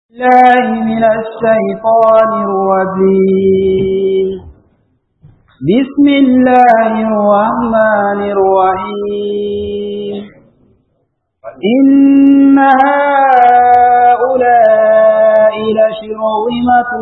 الله من الشيطان الرجيم بسم الله الرحمن الرحيم إن هؤلاء لشرذمة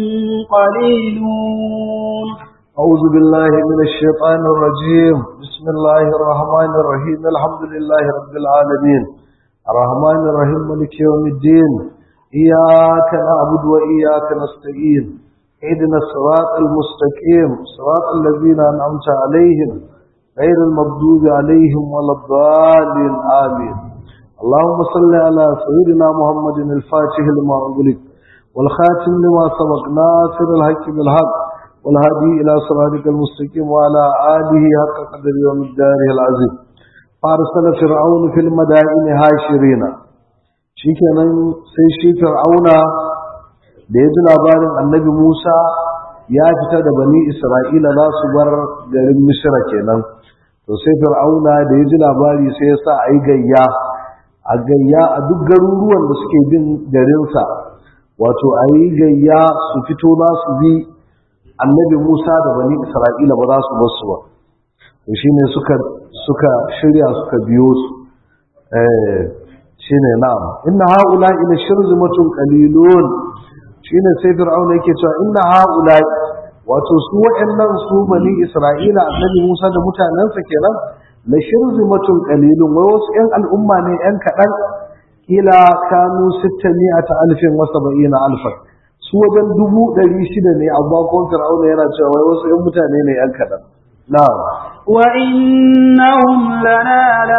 قليلون أعوذ بالله من الشيطان الرجيم بسم الله الرحمن الرحيم الحمد لله رب العالمين الرحمن الرحيم ملك يوم الدين إياك نعبد وإياك نستعين اهدنا الصراط المستقيم صراط الذين أنعمت عليهم غير المغضوب عليهم ولا الضالين آمين اللهم صل على سيدنا محمد الفاتح لما أغلق والخاتم لما سبق ناصر الحق بالحق والهادي إلى صراطك المستقيم وعلى آله حق قدر ومقداره العظيم فارسل فرعون في المدائن هاشرين shikenan sai shi fir'auna da ya ji labarin annabi Musa ya fita da bani Isra'ila za su bar garin Misra kenan to sai fir'auna da ya ji labari sai ya sa a yi gayya a gayya a duk garuruwan da suke bin garinsa wato a yi gayya su fito za su bi annabi Musa da bani Isra'ila ba za su bar su ba to shine suka suka shirya suka biyo su eh shine na'am inna haula ila shirzimatun qalilun shine sai fir'auna yake cewa inna haula wato su waɗannan su bani Isra'ila annabi Musa da mutanensa kenan la shirzimatun qalilun wai wasu ƴan al'umma ne ƴan kaɗan kila kanu 600 alfin wa 70 alfan su wajen dubu ɗari shida ne amma kuma fir'auna yana cewa wai wasu ‘yan mutane ne ‘yan kaɗan. Na'am. Wa innahum lana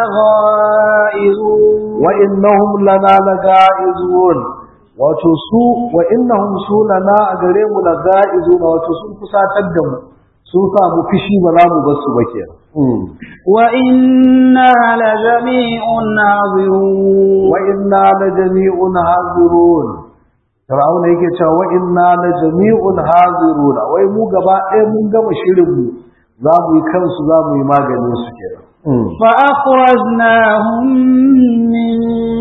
laghaizun Wa innahum lana laghaizun wato su wa innahum su lana a gare mu laghaizun wato sun kusatar da mu sun sa mu fishi ba za mu bar su ba kenan. Wa inna la jami'un hazirun Wa inna la jami'un hazirun Fir'auna yake cewa wa inna la jami'un haziruna wai mu gaba ɗaya mun gama shirin mu za mu yi kansu za mu yi maganin su kenan fa akhrajnahum min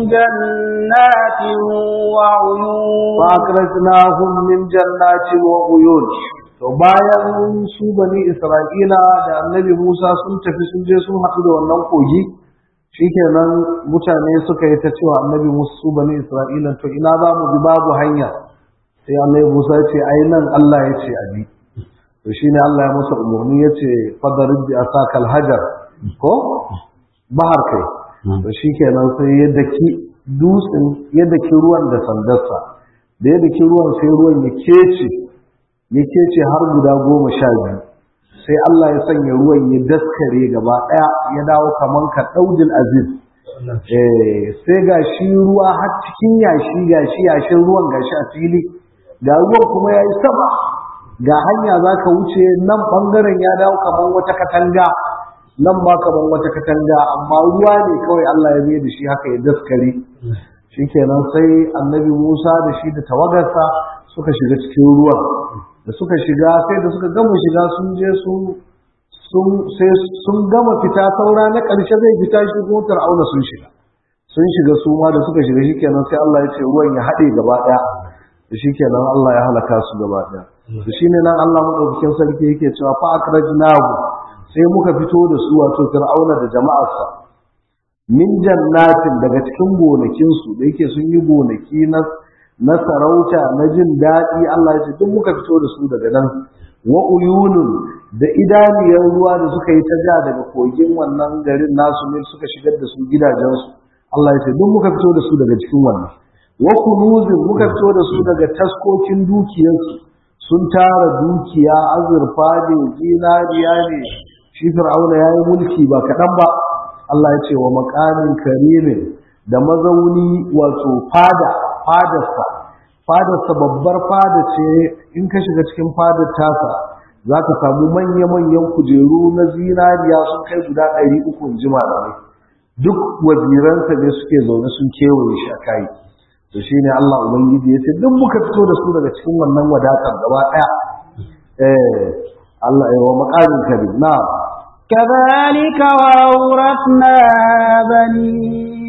jannatin wa uyun fa akhrajnahum min jannatin wa uyun to bayan su bani Isra'ila da Annabi Musa sun tafi sun je sun haɗu da wannan kogi shikenan mutane suka yi ta cewa annabi musu bani isra'ila to ina za mu bi babu hanya sai annabi musa ya ce ai nan allah ya ce abi to shine allah ya masa umarni ya ce fadarin bi asakal hajar ko bahar kai to shikenan sai ya daki dutsen ya daki ruwan da sandarsa da ya daki ruwan sai ruwan ya kece ya kece har guda goma sha biyu sai Allah ya sanya ruwan ya daskare gaba ɗaya ya dawo kaman ka ɗaujin aziz sai ga shi ruwa har cikin yashi ga shi yashin ruwan ga shi a fili ga ruwan kuma ya yi sama ga hanya za ka wuce nan ɓangaren ya dawo kaman wata katanga nan ba kaman wata katanga amma ruwa ne kawai Allah ya mai da shi haka ya daskare shikenan sai annabi Musa da shi da tawagarsa suka shiga cikin ruwan da suka shiga sai da suka gama shiga sun je sun gama fita saura na ƙarshe zai fita shi kuma fir'auna sun shiga sun shiga su ma da suka shiga shikenan sai Allah ya ce ruwan ya haɗe gaba ɗaya da shikenan Allah ya halaka su gaba ɗaya da shine nan Allah madaukakin sarki yake cewa fa akrajnahu sai muka fito da su wato fir'auna da jama'arsa min jannatin daga cikin gonakinsu da yake sun yi gonaki na na sarauta na jin daɗi Allah ya ce duk muka fito da su daga nan wa uyunun da idaniyar ruwa da suka yi ta ja daga kogin wannan garin nasu ne suka shigar da su gidajensu Allah ya ce duk muka fito da su daga cikin wannan wa kunuzin muka fito da su daga taskokin dukiyarsu sun tara dukiya azurfa ne zinariya ne shi fir'auna ya yi mulki ba kaɗan ba Allah ya ce wa makamin karimin da mazauni wato fada fadarsa fadarsa babbar fada ce in ka shiga cikin fadar tasa za ka samu manya-manyan kujeru na zinariya sun kai guda ɗari uku ji malamai duk waziransa ne suke zaune sun kewaye shi a kayi to shi ne Allah Ubangiji ya ce duk muka fito da su daga cikin wannan wadatar gaba ɗaya eh Allah ya wa makamin karim na'am كذلك وأورثنا بني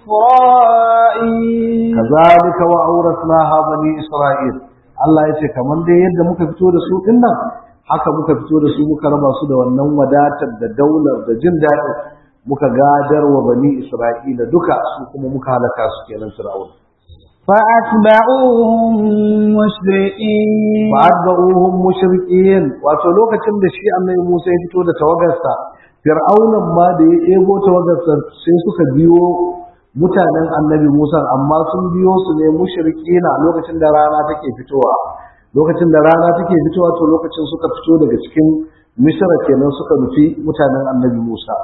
إسرائيل kazalika wa awrasnaha bani isra'il Allah ya ce kamar dai yadda muka fito da su din nan haka muka fito da su muka raba su da wannan wadatar da daular da jin daɗi muka gadar wa bani isra'ila duka su kuma muka halaka su kenan fir'aun فأتبعوهم مشرقين fa'adba'uhum mushriqin wato lokacin da shi annabi Musa ya fito da tawagarsa fir'aunan ma da ya ego tawagarsa sai suka biyo mutanen annabi Musa amma sun biyo su ne mushrikina lokacin da rana take fitowa lokacin da rana take fitowa to lokacin suka fito daga cikin misra kenan suka nufi mutanen annabi Musa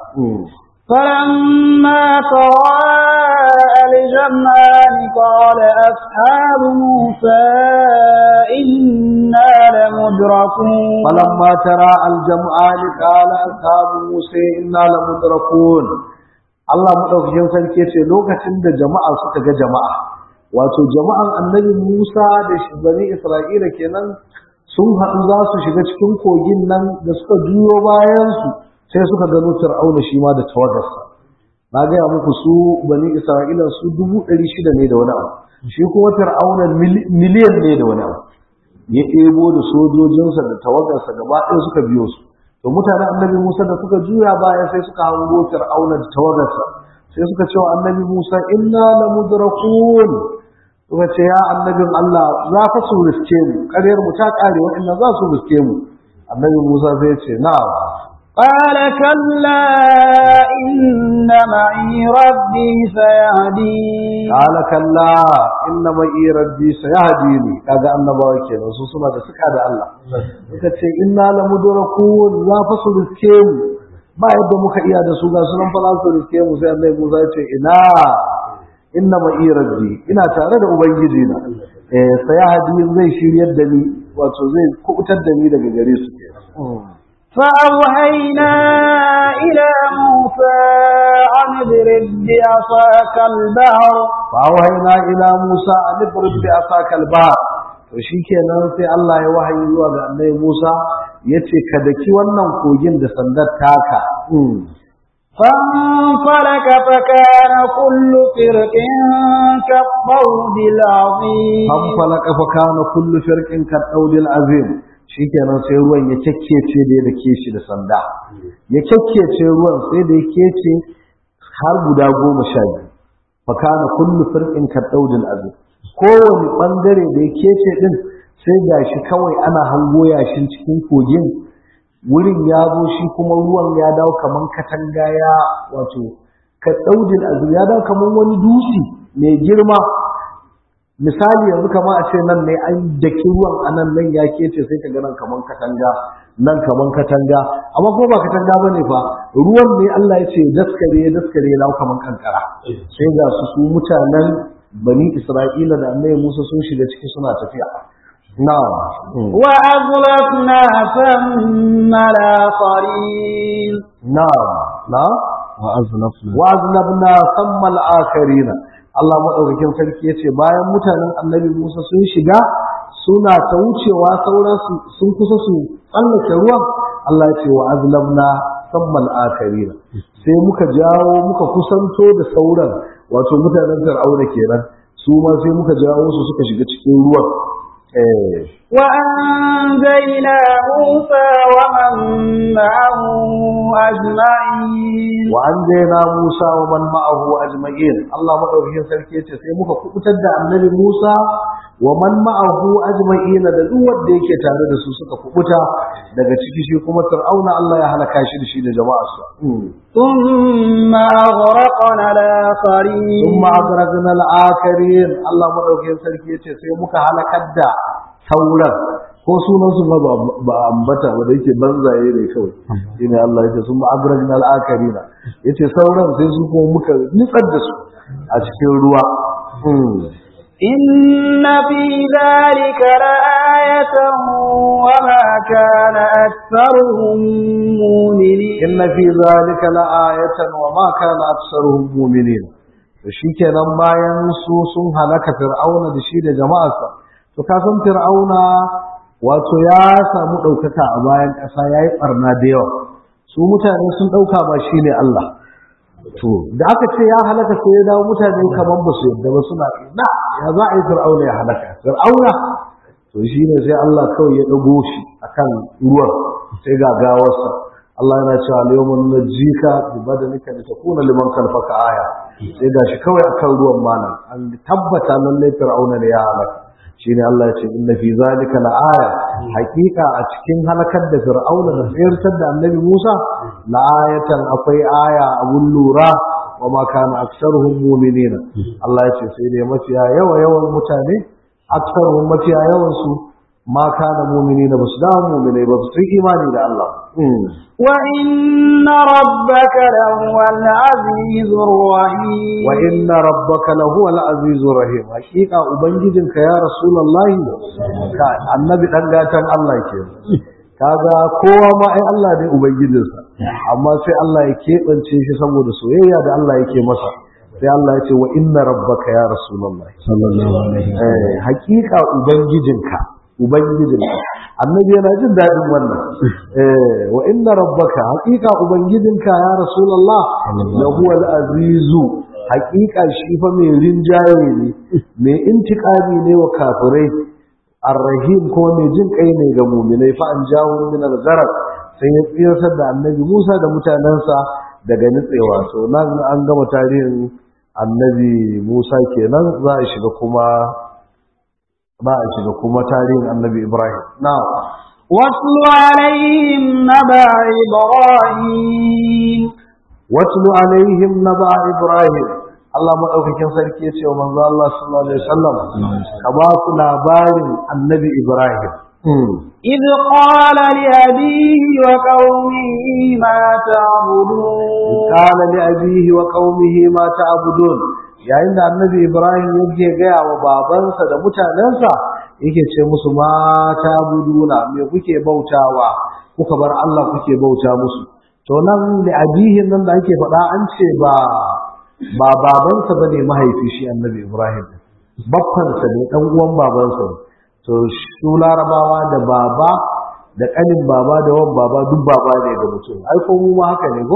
فلما تراءى الجمعان قال أصحاب موسى إنا لمدركون فلما ترى الجمعان قال أصحاب موسى إنا لمدركون Allah madaukakin sarki ce lokacin da jama'a suka ga jama'a wato jama'an annabi Musa da shi bani Isra'ila kenan sun haɗu za su shiga cikin kogin nan da suka juyo bayan su sai suka gano Fir'auna shi ma da tawagarsa na gaya muku su bani Isra'ila su dubu ɗari shida ne da wani abu shi kuma Fir'auna miliyan ne da wani abu ya ɗebo da sojojinsa da tawagarsa gaba ɗaya suka biyo su to mutanen annabi Musa da suka juya baya sai suka hango Fir'auna da tawagarsa sai suka ce wa annabi Musa inna la mudrakun suka ce ya annabin Allah za fa su riske mu ƙaryar mu ta ƙare waɗannan za su riske mu annabi Musa sai ya ce na'am قال كلا إن معي ربي سيهدين قال كلا إن معي ربي سيهديني kaga annabawa kenan su suna da suka da Allah suka ce inna la mudrakun za fa su riske mu ba yadda muka iya da su ga sunan fa za su riske mu sai Allah Musa ya ce ina inna ma'i rabbi ina tare da ubangiji na eh sayahdi zai shiryar da ni wato zai kubutar da ni daga gare su kenan فأوهينا إلى موسى أن اضرب بعصاك البحر فأوهينا إلى موسى أن اضرب بعصاك البحر to shikenan sai Allah ya wahayi zuwa ga Annabi Musa yace ka daki wannan kogin da sandar taka فانفلك فكان كل فرق كالطود العظيم fanfalaka fa kana kullu firqin kadawdil azim shikenan sai ruwan ya kekkece da ya dake shi da sanda ya kekkece ruwan sai da ya kece har guda goma sha biyu fa kana kullu firqin kadawdil azim kowane bangare da ya kece din sai gashi kawai ana hango yashin cikin kogin wurin ya zo shi kuma ruwan ya dawo kaman katanga ya wato kadawdil azim ya dawo kaman wani dutse mai girma misali yanzu kamar a ce nan ne an daki ruwan a nan nan ya kece sai ka ga nan kaman katanga nan kaman katanga amma ko ba katanga bane fa ruwan ne Allah ya ce daskare daskare ya dawo kaman kankara sai ga su su mutanen bani Isra'ila da Annabi Musa sun shiga ciki suna tafiya na'am وأغلقنا ثم الآخرين na'am na'am وأزلفنا wa'aznabna sammal akarina Allah madaukakin sarki yace bayan mutanen Annabi Musa sun shiga suna ta wucewa sauran su sun kusa su tsallake ruwan Allah ya ce wa'aznabna sammal akarina sai muka jawo muka kusanto da sauran wato mutanen Fir'auna kenan su ma sai muka jawo su suka shiga cikin ruwan eh وأنجينا موسى ومن معه أجمعين وأنجينا موسى ومن معه أجمعين الله مدوكين sarki yace sai muka kubutar da annabi Musa wa man ma'ahu ajma'ina da duk wanda yake tare da su suka kubuta daga ciki shi kuma Fir'auna Allah ya halaka shi da shi da jama'arsa ثم أغرقنا الآخرين ثم أغرقنا الآخرين الله مدوكين sarki yace sai muka halakar da sauran ko sunan su ba ba ambata ba da yake banzaye ne kawai shine Allah yace sun agragna al-akarina yace sauran sai su kuma muka nitsar da su a cikin ruwa إن في ذلك لآية وما كان أكثرهم مؤمنين inna fi zalika la'ayatan wa ma kana aktsaruhum mu'minin to shikenan bayan su sun halaka fir'auna da shi da jama'arsa to ka san fir'auna wato ya samu ɗaukaka a bayan ƙasa ya yi ɓarna da yawa su mutane sun ɗauka ba shi ne Allah to da aka ce ya halaka sai ya dawo mutane kamar ba su yadda ba suna na ya za a yi fir'auna ya halaka fir'auna to shi ne sai Allah kawai ya ɗago shi akan ruwan sai ga gawarsa Allah yana cewa al-yawma nunjika bi badanika litakuna liman khalfaka aya sai ga shi kawai akan ruwan malam an tabbata lallai fir'auna ne ya halaka shine Allah ya ce inna fi zalika la'aya hakika a cikin halakar da fir'auna da tsayartar da annabi Musa la'ayatan akwai aya abun lura wa ma kana aktsaruhum mu'minina Allah ya ce sai dai mafiya yawa yawan mutane aktsaruhum mafiya yawan su ma kana mu'minina basu da mu'minai ba su imani da Allah وإن ربك لهو العزيز الرحيم وإن ربك لهو العزيز الرحيم حقيقة أبنجدك يا رسول الله النبي دنگاتن الله ke kaga kowa ma ai Allah ne ubangijinsa amma sai Allah ya keɓance shi saboda soyayya da Allah yake masa sai Allah ya ce wa inna rabbaka ya rasulullah sallallahu alaihi wasallam hakika ubangijinka ubangijinka annabi yana jin daɗin wannan wa inna rabbaka haƙiƙa ubangijinka ya rasulullah la huwa al-azizu haƙiƙa shi fa mai rinjaye ne mai intiqami ne wa kafirai ar-rahim kuma mai jin kai ne ga mu'minai fa an jawo min al-gharq sai ya tsiyar da annabi Musa da mutanensa daga nitsewa to nan an gama tarihin annabi Musa kenan za a shiga kuma ba a shiga kuma tarihin annabi Ibrahim. Na. Wasu alaihim na ba Ibrahim. Wasu alaihim na ba Ibrahim. Allah maɗaukakin sarki ya ce wa manzo Allah sallallahu alaihi wasallam ka ba su labarin annabi Ibrahim. إذ قال لأبيه وقومه ما تعبدون قال لأبيه وقومه ما تعبدون yayin da annabi Ibrahim yake gaya wa babansa da mutanensa yake ce musu mata buduna me kuke bautawa kuka bar Allah kuke bauta musu to nan da abihin nan da ake faɗa an ce ba ba babansa bane mahaifi shi annabi Ibrahim baffansa ne dan uwan babansa to su larabawa da baba da kanin baba da wan baba duk baba ne ga mutum ai ko mu ma haka ne ko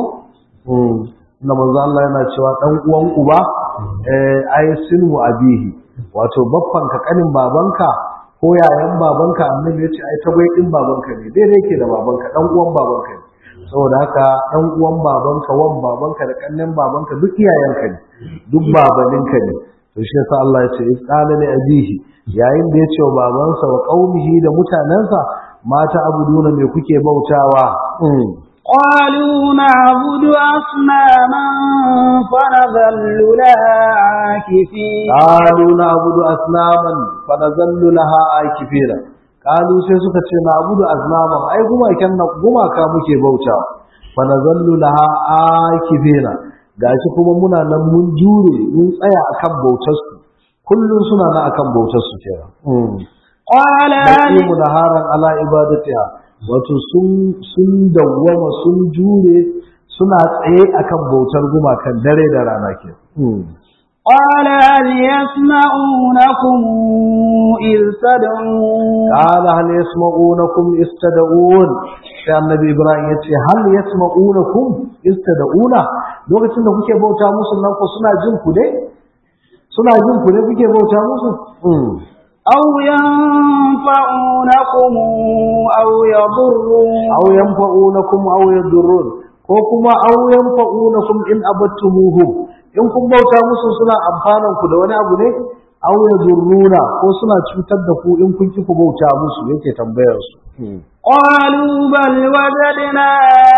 na manzo Allah yana cewa dan uwan uba eh ai sinu abihi wato babban ka kanin babanka ko yayan babanka annabi ya ce ai tagwai din babanka ne dai yake da babanka dan uwan babanka ne saboda haka dan uwan babanka wan babanka da kannin babanka duk iyayenka ne duk babaninka ne to shi yasa Allah ya ce qala li abihi yayin da ya ce wa babansa wa qaumihi da mutanansa mata abuduna me kuke bautawa قالوا نعبد أصناما فنظل لها عاكفين قالوا نعبد أصناما فنظل لها عاكفين قالوا sai suka ce na'budu aznaman ai gumakan na gumaka muke bauta fa nazallu laha akifina gashi kuma muna nan mun jure mun tsaya akan bautar su kullun suna nan akan bautar su kenan qala mu naharan ala ibadatiha wato sun dawwama sun jure suna tsaye akan bautar gumakan dare da rana ke قال هل يسمعونكم إذ تدعون قال هل يسمعونكم إذ تدعون sai annabi Ibrahim ya ce hal yasma'unakum istada'una lokacin da kuke bauta musu nan ko suna jin ku ne suna jin ku ne kuke bauta musu أو ينفعونكم أو يضرون aw yanfa'unakum aw yadurrun ko kuma aw yanfa'unakum in abattumuhum in kun bauta musu suna amfanan ku da wani abu ne aw yadurruna ko suna cutar da ku in kun ki ku bauta musu yake tambayar su قالوا بل وجدنا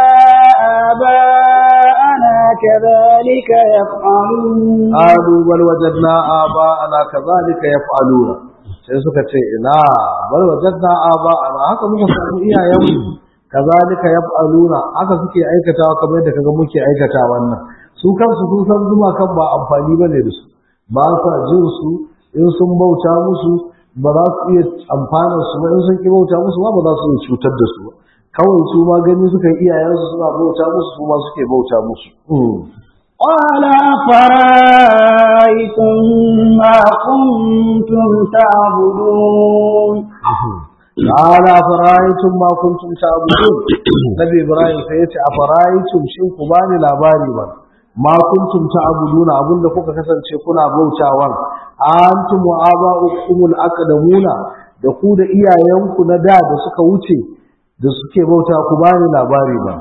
آباءنا كذلك يفعلون qalu bal wajadna aba'ana kadhalika yaf'aluna sai suka ce ina bal wajadna aba'ana haka muka samu iyayenmu kazalika yaf'aluna haka suke aikatawa kamar yadda kaga muke aikata wannan su kansu sun san zuma kan ba amfani bane da su ba sa jin su in sun bauta musu ba za su iya amfanar su ba in sun ki bauta musu ba ba za su iya cutar da su ba kawai su ma gani suka yi iyayensu suna bauta musu su ma suke bauta musu قال أفرأيتم ما كنتم تعبدون قال أفرأيتم ما كنتم تعبدون نبي إبراهيم سيأتي أفرأيتم شيء كباني لاباري من ma kuntum ta'buduna abinda kuka kasance kuna bautawan antum wa aba'ukumul aqdamuna da ku da iyayenku na da da suka wuce da suke bauta ku bani labari ba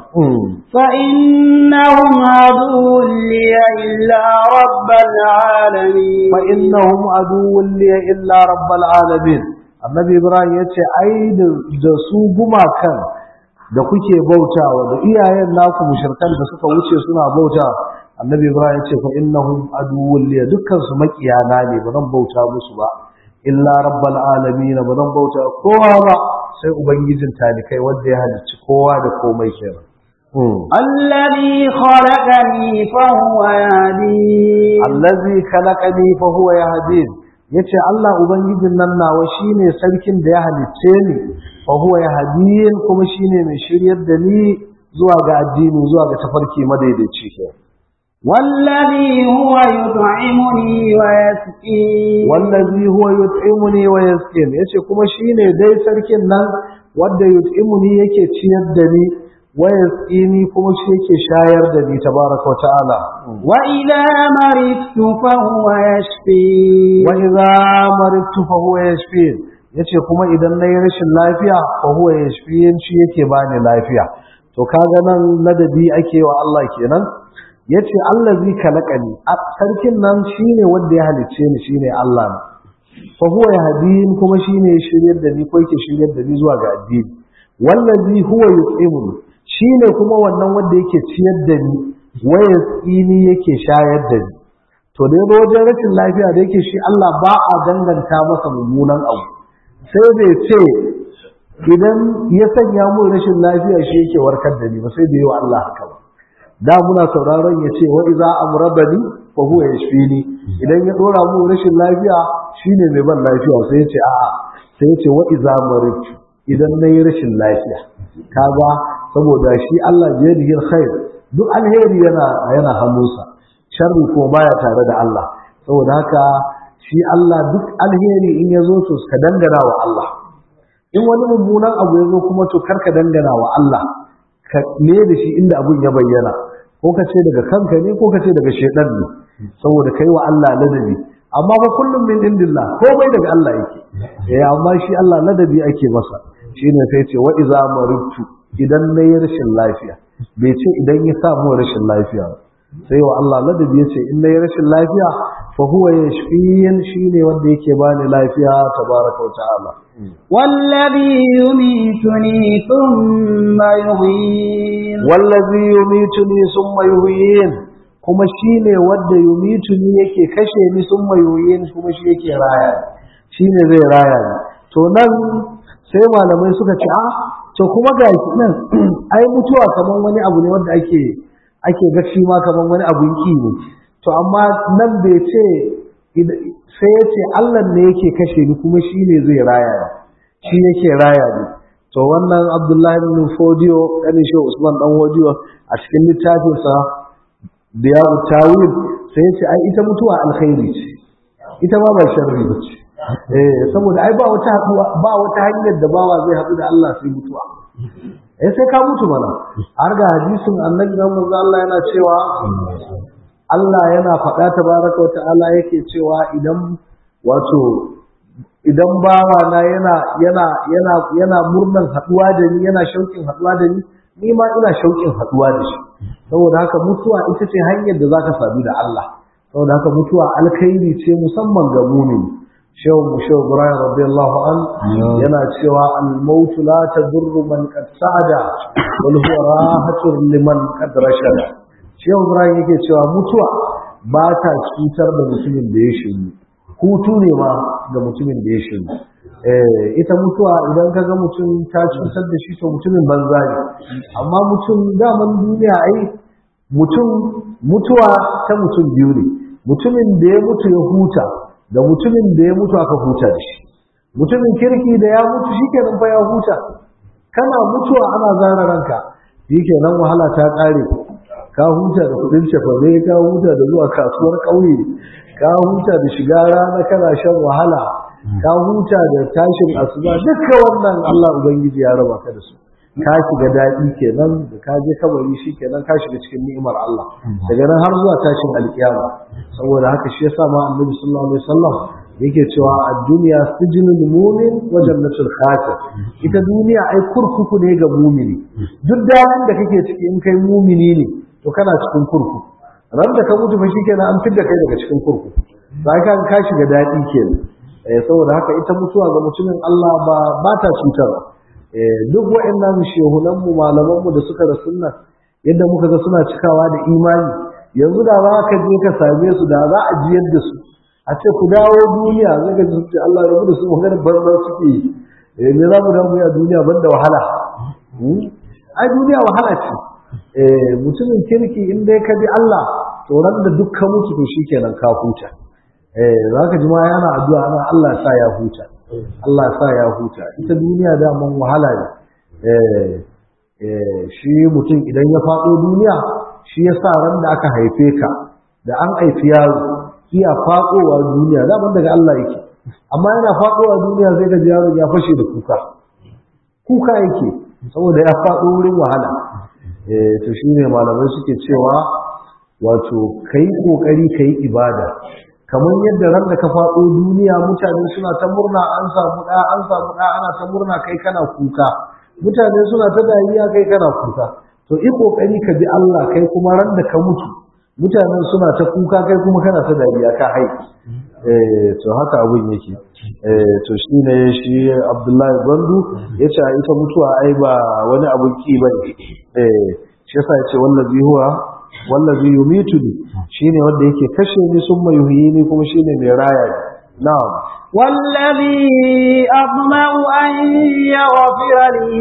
فإنهم عدو لي إلا رب العالمين fa innahum aduwwun li illa rabbil alamin annabi ibrahim yace ai da su gumakan da kuke bautawa da iyayen naku mushrikan da suka wuce suna bauta annabi ibrahim yace fa innahum aduwwun li dukkan su makiyana ne ba zan bauta musu ba illa rabbil alamin ba zan bauta kowa ba sai ubangijin talikai wanda ya halicci kowa da komai kenan الذي خلقني فهو يهدين allazi khalaqani fa huwa yahdin yace Allah ubangijin nan nawa shine sarkin da ya halicce ni fa huwa yahdin kuma shine mai shiryar da ni zuwa ga addini zuwa ga tafarki madaidaici ke والذي هو يطعمني ويسقين wallazi huwa yut'imuni wa yasqin yace kuma shine dai sarkin nan wanda yut'imuni yake ciyar da ni wa yasqini kuma shi yake shayar da ni tabaraka wa ta'ala وإذا مرضت فهو يشفين wa idza maridtu fa huwa yashfin yace kuma idan nayi rashin lafiya fa huwa yashfin shi yake bani lafiya to kaga nan ladabi ake wa Allah kenan yace allazi kalaqani sarkin nan shine wanda ya halicce ni shine Allah ne fa huwa yahdin kuma shine ya shiryar da ni ko yake shiryar da ni zuwa ga addini wallazi huwa yut'imuni shine kuma wannan wanda yake ciyar da ni wa yasqini yake shayar da ni to da yazo wajen rashin lafiya da yake shi Allah ba a danganta masa mummunan abu sai bai ce idan ya sanya mu rashin lafiya shi yake warkar da ni ba sai bai yi wa Allah haka ba da muna sauraron ya ce wa iza amrabani fa huwa yashfini idan ya dora mu rashin lafiya shine mai ban lafiya sai ya ce a'a sai ya ce wa iza maritu idan nayi rashin lafiya kaga saboda shi Allah biyadihi alkhair duk alheri yana yana hannunsa sharri ko baya tare da Allah saboda haka shi Allah duk alheri in ya zo to ka dangana wa Allah in wani mummunan abu ya zo kuma to kar ka dangana wa Allah ka ne da shi inda abun ya bayyana ko ka ce daga kanka ne ko ka ce daga shedan ne saboda kai wa Allah ladabi amma ba kullum min indillah komai daga Allah yake eh amma shi Allah ladabi ake masa shine sai ce wa iza maribtu idan nayi rashin lafiya bai ce idan ya samu rashin lafiya ba sai wa Allah ladabi ya ce in nayi rashin lafiya fa huwa yashfiyin shine wanda yake bani lafiya tabaraka wa ta'ala والذي يميتني ثم يحيين wallazi yumituni summa yuhyin kuma shine wanda yumituni yake kashe ni summa yuhyin kuma shi yake raya ni shine zai raya ni to nan sai malamai suka ce a to kuma ga nan ai mutuwa kaman wani abu ne wanda ake ake ga shi ma kaman wani abun ki ne to amma nan bai ce sai ya ce Allah ne yake kashe ni kuma shi ne zai raya ni shi yake raya ni to wannan Abdullahi bin Fodiyo kanin shi Usman dan Fodiyo a cikin littafinsa Diyawu Tawil sai ya ce ai ita mutuwa alkhairi ce ita ma ba sharri ba ce eh saboda ai ba wata ba wata hanyar da bawa zai haɗu da Allah sai mutuwa eh sai ka mutu mana har ga hadisin annabi Muhammad Allah yana cewa Allah yana faɗa tabaraka wa ta'ala yake cewa idan wato idan bawa na yana yana yana yana murnan haɗuwa da ni yana shauƙin haɗuwa da ni ni ma ina shauƙin haɗuwa da shi saboda haka mutuwa ita ce hanyar da zaka sadu da Allah saboda haka mutuwa alkhairi ce musamman ga mumini shehu shehu Ibrahim radiyallahu an yana cewa al-maut la tadurru man qad sa'ada wal huwa rahatun liman qad rashada shehu Ibrahim yake cewa mutuwa ba ta cutar da mutumin da ya shiru hutu ne ma ga mutumin da ya shiru eh ita mutuwa idan ka ga mutum ta cutar da shi to mutumin banza ne amma mutum daman duniya ai mutum mutuwa ta mutum biyu ne mutumin da ya mutu ya huta da mutumin da ya mutu aka huta da shi mutumin kirki da ya mutu shikenan fa ya huta kana mutuwa ana zara ranka shikenan wahala ta kare ka huta da kudin cefane ka huta da zuwa kasuwar ƙauye ka huta da shiga rana kana shan wahala ka huta da tashin asuba duka wannan Allah ubangiji ya raba ka da su ka shiga daɗi kenan da ka je kabari shi kenan ka shiga cikin ni'imar Allah daga nan har zuwa tashin alkiyama saboda haka shi yasa ma annabi sallallahu alaihi wasallam yake cewa a duniya sijinul mumin wa jannatul kafir ita duniya ai kurkuku ne ga mumini duk daɗin da kake ciki in kai mumini ne to kana cikin kurkuku ran da ka mutu fa shikenan an fidda kai daga cikin kurkuku sai ka ka shiga daɗi kenan eh saboda haka ita mutuwa ga mutumin Allah ba ba ta cutarwa eh duk wa'annan shehunan mu malaman mu da suka da sunna yadda muka ga suna cikawa da imani yanzu da za ka je ka same su da za a jiyar da su a ce ku dawo duniya zai ga su ce Allah rabu da su magana banza suke yi eh me za mu dawo a duniya banda wahala ai duniya wahala ce eh mutumin kirki in dai ka bi Allah to ran da duk ka mutu to shikenan ka huta eh zaka ji ma yana addu'a ana Allah sa ya huta Allah sa ya huta ita duniya da mun wahala ne eh eh shi mutum idan ya faɗo duniya shi yasa ran da aka haife ka da an haifi yaro iya faɗowa duniya daman daga Allah yake amma yana faɗowa duniya sai ga yaron ya fashe da kuka kuka yake saboda ya faɗo wurin wahala eh to shine malamai suke cewa wato kai kokari kai ibada kamar yadda ran da ka faɗo duniya mutane suna ta murna an samu ɗa an samu ɗa ana ta murna kai kana kuka mutane suna ta dariya kai kana kuka to yi kokari ka bi Allah kai kuma ran da ka mutu mutanen suna ta kuka kai kuma kana ta dariya ka hai eh to haka abun yake eh to shine shi Abdullahi Gwandu yace ita mutuwa ai ba wani abun ki bane eh shi yasa yace wallazi huwa wallazi yumituni shine wanda yake kashe ni summa yuhyini kuma shine mai raya ni na'am والذي أطمع أن يغفر لي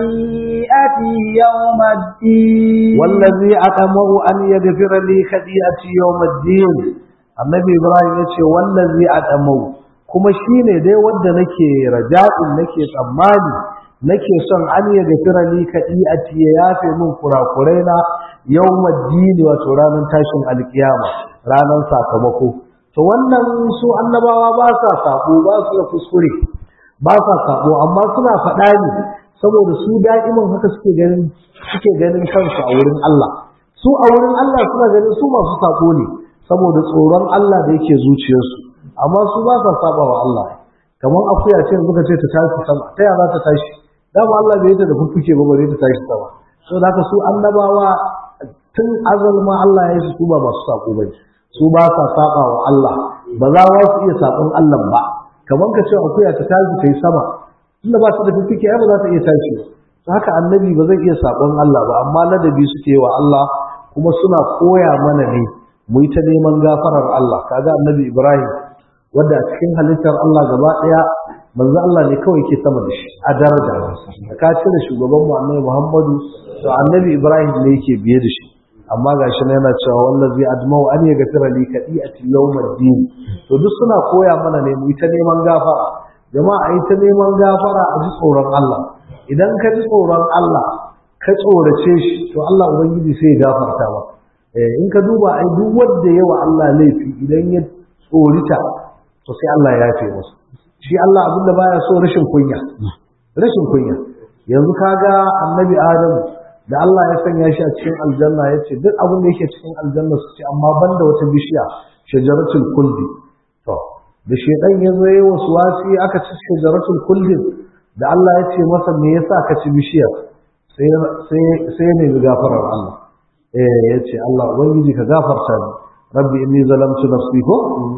خطيئتي يوم الدين والذي أطمع أن يغفر لي خطيئتي يوم الدين النبي إبراهيم يقول والذي أطمع kuma shine dai wanda nake raja'in nake tsammani nake son an ya gafira ni kadi'ati ya yafe min kurakurai na yawmaddin wato ranar tashin alkiyama ranar sakamako to wannan su annabawa ba sa sabo ba su da kuskure ba sa sabo amma suna faɗa ne saboda su da'iman haka suke ganin suke ganin kansu a wurin Allah su a wurin Allah suna ganin su masu sabo ne saboda tsoron Allah da yake zuciyarsu amma su ba sa saba wa Allah kamar akuya ce muka ce ta tashi sama ta yaya za ta tashi dama Allah bai ta da fuffuke ba bare ta tashi sama saboda haka su annabawa tun azal ma Allah ya yi su ba masu sako bane su ba sa saba wa Allah ba za su iya sabon Allah ba kamar ka ce akuya ta tashi ta yi sama inda ba su da fifike ai ba za ta iya tashi ba haka annabi ba zai iya sabon Allah ba amma ladabi suke wa Allah kuma suna koya mana ne mu yi ta neman gafarar Allah kaga annabi Ibrahim wanda a cikin halittar Allah gaba daya manzo Allah ne kawai ke sama da shi a daraja da ka cire shugaban mu annabi Muhammadu to annabi Ibrahim ne yake biye da shi amma ga shi yana cewa wallazi admau an ya gafira li kadi'ati yawmiddin to duk suna koya mana ne mu ta neman gafara jama'a ai ta neman gafara a ji tsoron Allah idan ka ji tsoron Allah ka tsorace shi to Allah ubangiji sai ya gafarta ba eh in ka duba ai duk wanda yawa Allah laifi idan ya tsorita to sai Allah ya yafe masa shi Allah abinda baya so rashin kunya rashin kunya yanzu kaga annabi Adamu da Allah ya sanya shi a cikin aljanna ya ce duk abin da yake cikin aljanna su ce amma banda wata bishiya shajaratul kuldi to da shedan ya zo yayin wasu wasi aka ci shajaratul kuldin da Allah ya ce masa me yasa ka ci bishiyar sai sai sai ne gafarar Allah eh ya ce Allah ubangiji ka gafarta ni rabbi inni zalamtu nafsi ko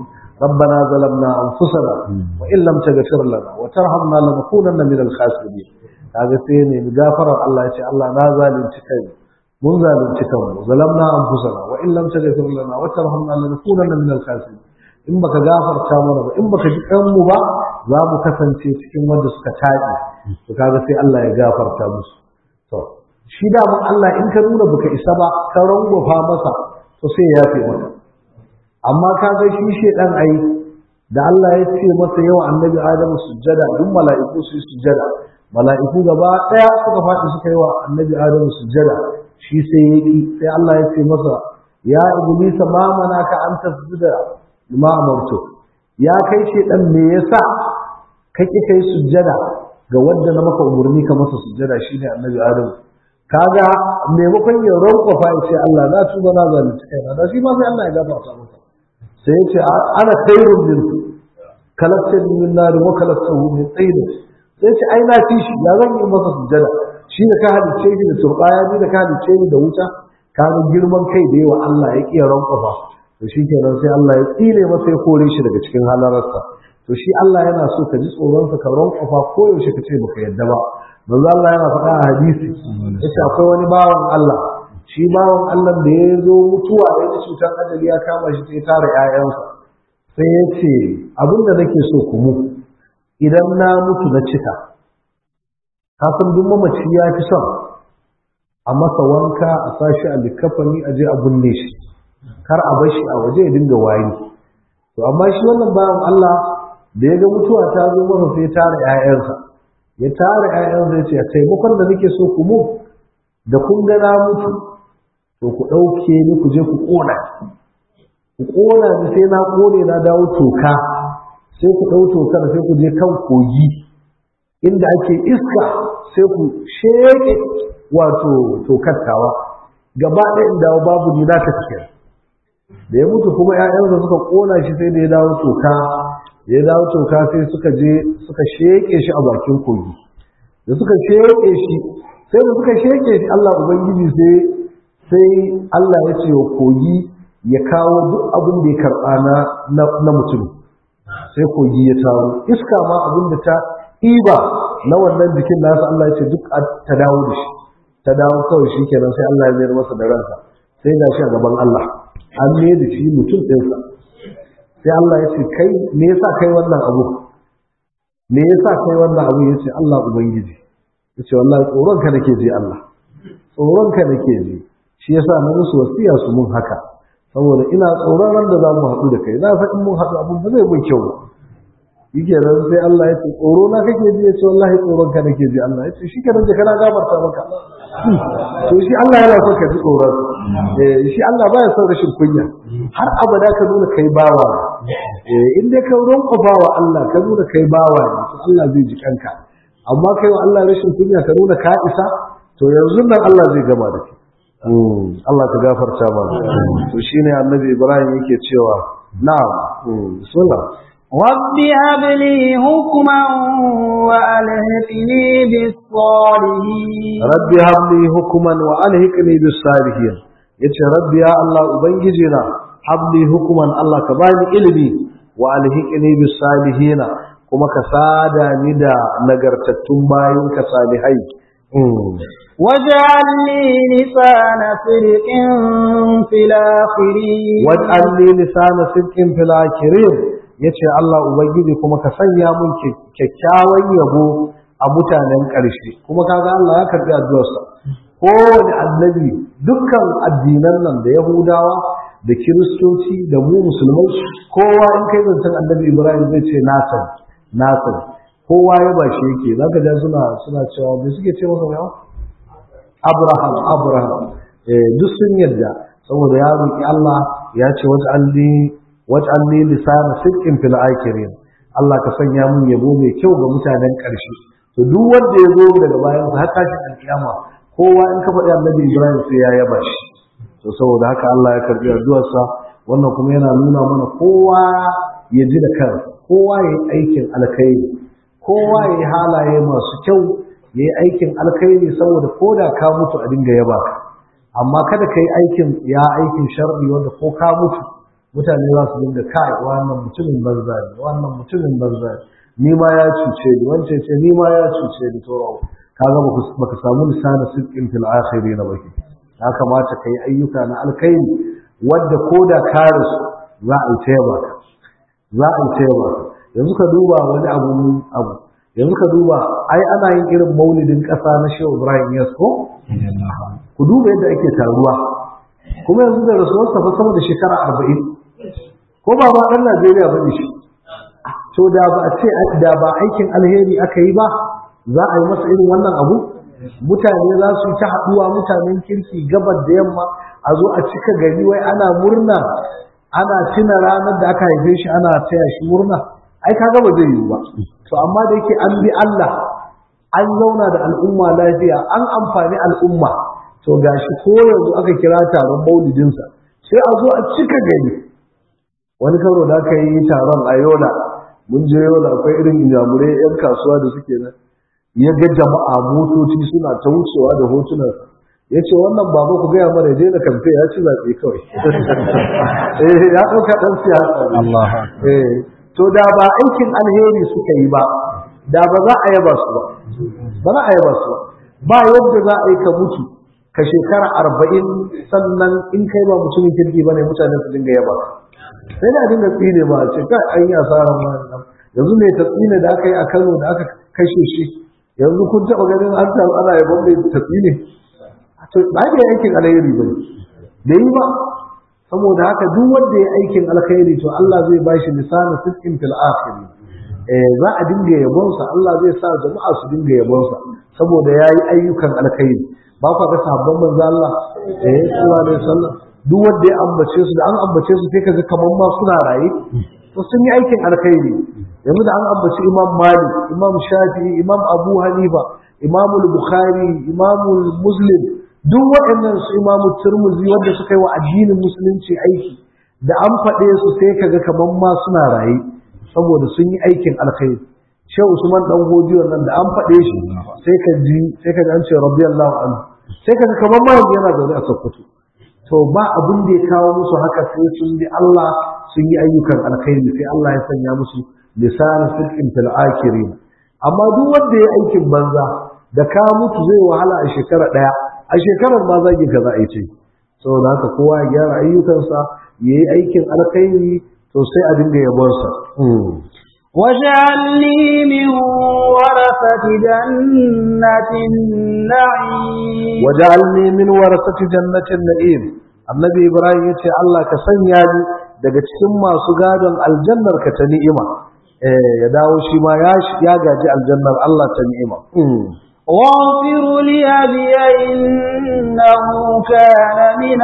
ربنا ظلمنا أنفسنا وإن لم تغفر لنا وترحمنا لنكونن من الخاسرين kaga sai ne gafarar Allah ya ce Allah na zalunci kai mun zalunci kanmu zalamna anfusana wa in lam taghfir lana wa tarhamna lanakunanna min al-khasirin in baka gafarta mana ba in baka ji kanmu ba za mu kasance cikin wanda suka taɗi to kaga sai Allah ya gafarta musu to shi da mun Allah in ka nuna baka isa ba ka rangwafa masa to sai ya yafe maka amma kaga shi shedan ai da Allah ya ce masa yau annabi Adamu sujjada duk mala'iku su yi sujjada mala'iku gaba ɗaya suka faɗi suka yi wa annabi adamu sujjada shi sai ya ƙi sai Allah ya ce masa ya iblisa ma manaka an tasjuda lima amartu ya kai shi dan me yasa ka ƙi kai sujjada ga wanda na maka umarni ka masa sujjada shine annabi Adam kaga maimakon ya rankwafa ya ce Allah na tuba na zalunci kaina da shi ma sai Allah ya gafarta masa sai ya ce ana khairun min kalattani min nar wa kalattahu min tsayin sai ce ai na fi shi ya zan yi masa sujjada shi da ka halicce shi da turbaya ni da ka halicce ni da wuta kaga girman kai da yawa Allah ya kiya rankwafa to shi kenan sai Allah ya tsire masa ya kore shi daga cikin halararsa to shi Allah yana so ka ji tsoronsa ka rankwafa ko yaushe ka ce baka yadda ba manzo Allah yana faɗa a hadisi yace akwai wani bawan Allah shi bawan Allah da ya zo mutuwa ya ji cutar ajali ya kama shi sai tara ƴaƴansa sai ya ce abin da nake so ku mu idan na mutu na cika kafin duk mamaci ya fi son a masa wanka a sashi a likafani a je a binne shi kar a bar shi a waje ya dinga wari to amma shi wannan bawan Allah da ya ga mutuwa ta zo masa sai tara ƴaƴansa ya tara ƴaƴansa ya ce taimakon da nake so ku mu da kun ga na mutu to ku ɗauke ni ku je ku ƙona ku ƙona ni sai na ƙone na dawo toka sai ku ɗau tokar sai ku je kan kogi inda ake iska sai ku sheƙe wato tokar tawa gaba ɗaya in dawo babu ni na tafiya da ya mutu kuma ‘ya'yansa suka ƙona shi sai da ya dawo toka ya dawo toka sai suka je suka sheƙe shi a bakin kogi da suka sheƙe shi sai da suka sheƙe shi Allah Ubangiji sai sai Allah ya ce wa kogi ya kawo duk abin da ya karɓa na mutum sai kogi ya taro iska ma abin da ta ɗiba na wannan jikin nasa Allah ya ce duk ta dawo da shi ta dawo kawai shi kenan sai Allah ya mayar masa da ransa sai ga shi a gaban Allah an ne da shi mutum ɗinsa sai Allah ya ce kai me yasa kai wannan abu me yasa kai wannan abu ya ce Allah ubangiji ya ce wallahi tsoron ka nake ji Allah tsoron ka nake ji shi yasa na musu wasiya su mun haka saboda ina tsoron ran da za mu haɗu da kai na san in mun haɗu abun ba zai mun kyau ba yake nan sai Allah ya ce tsoro na kake ji ya ce wallahi tsoron ka nake ji Allah ya ce shi kenan da kana gafarta maka to shi Allah yana son ka ji tsoron eh shi Allah baya son rashin kunya har abada ka nuna kai bawa eh in dai ka ronkofa wa Allah ka nuna kai bawa ne to Allah zai ji kanka amma kai wa Allah rashin kunya ka nuna ka isa to yanzu nan Allah zai gama da kai Allah ka gafarta mana to shine annabi Ibrahim yake cewa na'am bismillah رب هب لي حكما وألهقني بالصالحين رب هب لي حكما وألهقني بالصالحين yace rabbi ya Allah ubangijina habli hukuman Allah ka bani ilimi wa alhiqni bis salihin kuma ka sada ni da nagartattun bayin ka salihai واجعل لي لسان صدق في الآخرين واجعل لي لسان صدق في الآخرين yace Allah ubangiji kuma ka sanya mun kyakkyawan yabo a mutanen ƙarshe kuma kaga Allah ya karbi addu'arsa kowane annabi dukkan addinan nan da Yahudawa da Kiristoci da mu musulmai kowa in kai zancen annabi Ibrahim zai ce nasan nasan kowa ya ba shi yake zaka ga suna suna cewa me suke ce masa yawa Abraham Abraham eh duk sun yarda saboda ya roki Allah ya ce waj'alni waj'alni lisana sidqin fil akhirin Allah ka sanya mun yabo mai kyau ga mutanen ƙarshe to duk wanda ya zo daga bayan sa har tashin alkiyama kowa in ka faɗi annabi Ibrahim sai ya yaba shi to saboda haka Allah ya karbi addu'arsa wannan kuma yana nuna mana kowa ya ji da kansa kowa ya yi aikin alkhairi kowa ya yi halaye masu kyau ya yi aikin alkhairi saboda ko da ka mutu a dinga yaba ka amma kada ka yi aikin ya aikin sharri wanda ko ka mutu mutane za su dinga kai wannan mutumin banza ne wannan mutumin banza ne ni ma ya cuce ni wance ce ni ma ya cuce ni to kaga baka samu lisanin sidqin fil akhirin baki ya kamata kai ayyuka na alkhairi wanda koda ka rasu za a yi tayaba ka za a yi tayaba ka yanzu ka duba wani abu abu yanzu ka duba ai ana yin irin maulidin ƙasa na Shehu Ibrahim Yasko ku duba yadda ake taruwa kuma yanzu da rasuwar sa fa sama da shekara arba'in ko ba ma ɗan Najeriya ba ne shi to da ba a ce da ba aikin alheri aka yi ba za a yi masa irin wannan abu mutane za su yi ta haɗuwa mutanen kirki gabar da yamma a zo a cika gari wai ana murna ana tuna ranar da aka haife shi ana taya shi murna ai kaga ba zai yiwu ba to amma da yake an bi Allah an zauna da al'umma lafiya an amfani al'umma to gashi ko yanzu aka kira taron maulidinsa sai a zo a cika gari wani karo da aka yi taron a yola mun je yola akwai irin injamurai yan kasuwa da suke nan ya ga jama'a motoci suna ta wucewa da hotunan ya ce wannan baba ku gaya mana je da kamfe ya ci zaɓe kawai eh ya ɗauka ɗan siyasa ne to da ba aikin alheri suka yi ba da ba za a yaba su ba ba za a yaba su ba ba yadda za a yi ka mutu ka shekara arba'in sannan in kai ba mutumin kirki ba ne mutane su dinga yaba sai da dinga tsine ba a ce kai an yi asarar ma yanzu ne ta tsine da aka yi a kano da aka kashe shi yanzu kun taɓa ganin an taru ana yabon mai ta tsine to ba da aikin alheri ba ne da yi ba saboda haka duk wanda ya aikin alkhairi to Allah zai ba shi lisanin sittin fil akhiri eh za a dinga yabonsa Allah zai sa jama'a su dinga yabonsa saboda yayi ayyukan alkhairi ba ku ga sahabban manzo Allah eh sallallahu alaihi wasallam duk wanda ya ambace su da an ambace su sai kaga kaman ma suna raye to sun yi aikin alkhairi yanzu da an ambaci Imam Malik Imam Shafi'i Imam Abu Hanifa Imam Bukhari Imam Muslim duk waɗannan su imamu turmuzi wanda suka yi wa addinin musulunci aiki da an faɗe su sai kaga kaman ma suna raye saboda sun yi aikin alkhairi shehu usman dan godiyo nan da an faɗe shi sai ka ji sai ka ji an ce radiyallahu anhu sai kaga kaman ma yanzu yana zaune a sokoto to ba abin da ya kawo musu haka sai sun bi Allah sun yi ayyukan alkhairi sai Allah ya sanya musu lisanin sirkin fil akirin amma duk wanda ya aikin banza da ka mutu zai wahala a shekara ɗaya a shekarar ma zagi ka za a yi ce saboda haka kowa ya gyara ayyukansa ya yi aikin alkhairi to sai a dinga yabonsa واجعلني من ورثة جنة النعيم waj'alni min warasati jannatin na'im annabi ibrahim yace Allah ka sanya ni daga cikin masu gadon aljannar ka ta ni'ima eh ya dawo shi ma ya ya gaji aljannar Allah ta ni'ima واغفر لأبي إنه كان من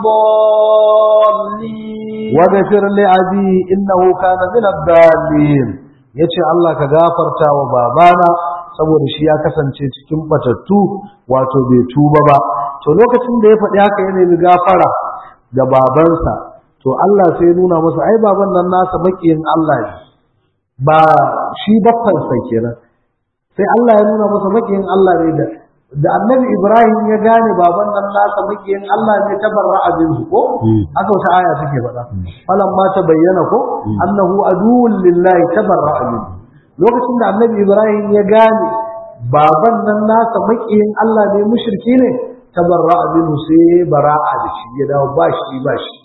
الضالين waghfir li abi innahu kana min ad-dallin yace Allah ka gafarta wa babana saboda shi ya kasance cikin batattu wato bai tuba ba to lokacin da ya faɗi haka ya nemi gafara ga babansa to Allah sai ya nuna masa ai baban nan nasa makiyin Allah ne ba shi baffansa kenan sai Allah ya nuna masa makiyin Allah ne da da annabi Ibrahim ya gane baban nan nasa makiyin Allah ne ta barra abin ko haka wata aya take faɗa falan ma ta bayyana ko annahu aduwwun lillahi tabarra abin lokacin da annabi Ibrahim ya gane baban nan nasa makiyin Allah ne mushriki ne tabarra abin sai bara'a da shi ya dawo ba shi ba shi